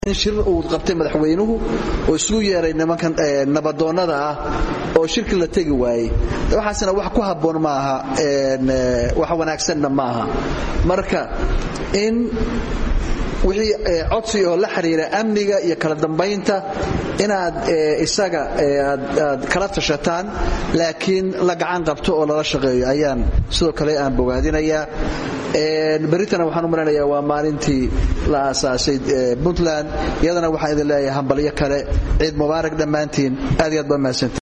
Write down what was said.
in shir uu qabtay madaxweynuhu oo isugu yeeray nimankan nabadoonnada ah oo shirki la tegi waayey waxaasna wax ku habboon maaha wax wanaagsanna maaha marka in wixii codsi oo la xiriira amniga iyo kala dambaynta inaad isaga aad kala tashataan laakiin la gacan qabto oo lala shaqeeyo ayaan sidoo kale aan bogaadinayaa berritana waxaan u maraynayaa waa maalintii la aasaasay puntland iyadana waxaan idin leeyahay hambalyo kale ciid mubaarak dhammaantiin aad iyo aad baa mahadsanti